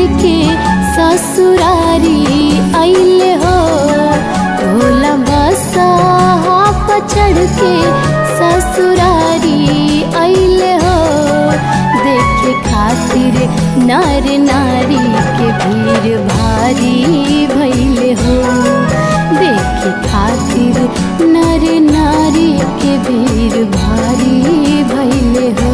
के ससुरारी अइले हो भोला बसा पर चढ़ के ससुरारी अइले हो देखे खातिर नर नारी के भीड़ भारी भइले हो देखे खातिर नर नारी के भीड़ भारी भइले हो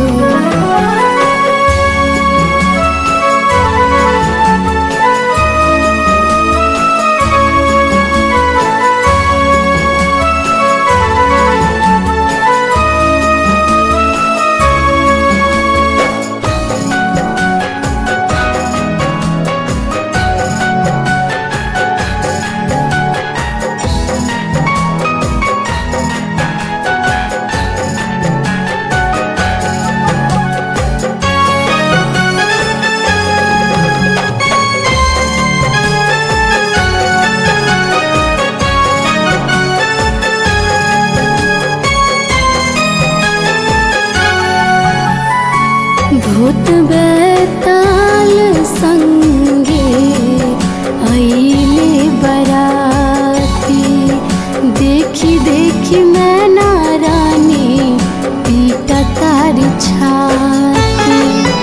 भूत बैताल संगे अइले बराती देखी देखी मैं नारानी पीटा तार छाती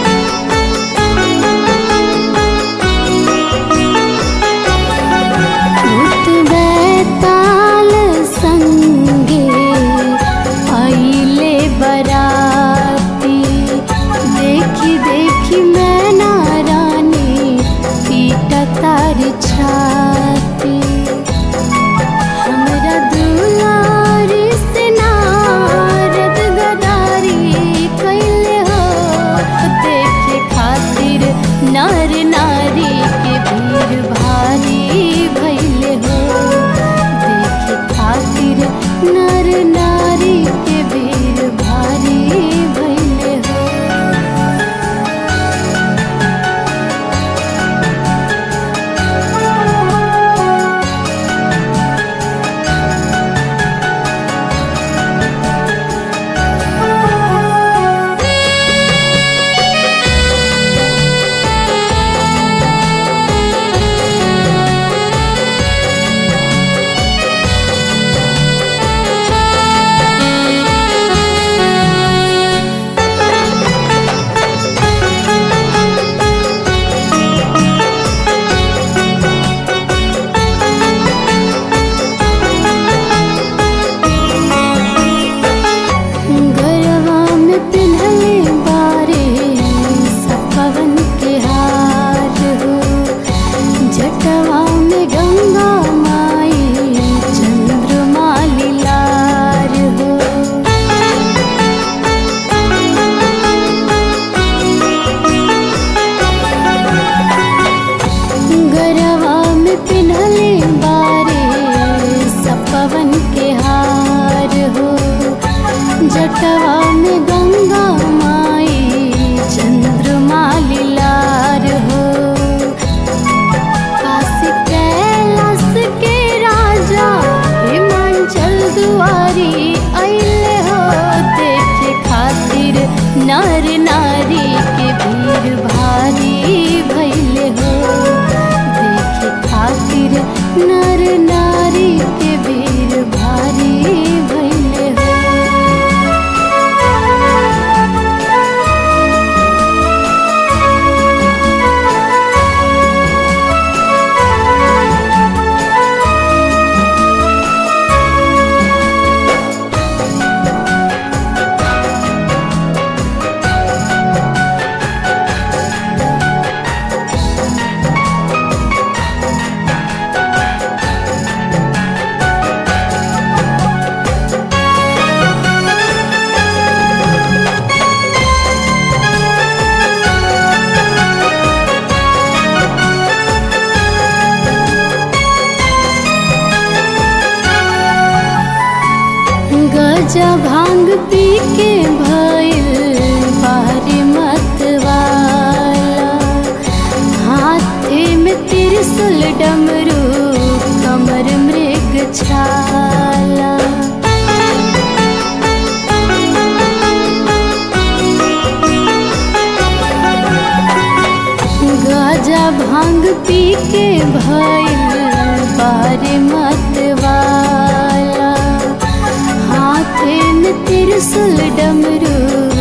भूत बैताल संगे अइले बराती देखी देखी मैं नारानी पीटा तार छाती हमरा दुलारी से नारद गदारी कैले हो देखे खातिर नर नारी के भीड़ भारी भइले हो देखे खातिर नर नारी के भीड़ भारी भइले हो गरवा में पिन्हले बारे सपवन के हार हो जटवा में गंगा माई चंद्रमा लीलार हो गरवा में पिन्हले बारे सपवन के हार हो जटवा में गंगा माई चंद्रमा लीलार हो काशी कैलाश के राजा हिमांचल दुआरी अइले हो देखे खातिर नर नारी के भीड़ भारी भइले हो देखे खातिर नर नारी के भीड़ भारी भइले हो गजा भांग पी के भइल बाहरी मतवाला हाथे में त्रिशूल डमरू कमर मृग छाला गजा भांग पी के भइल बारे मतवाला हाथे में त्रिशूल डमरू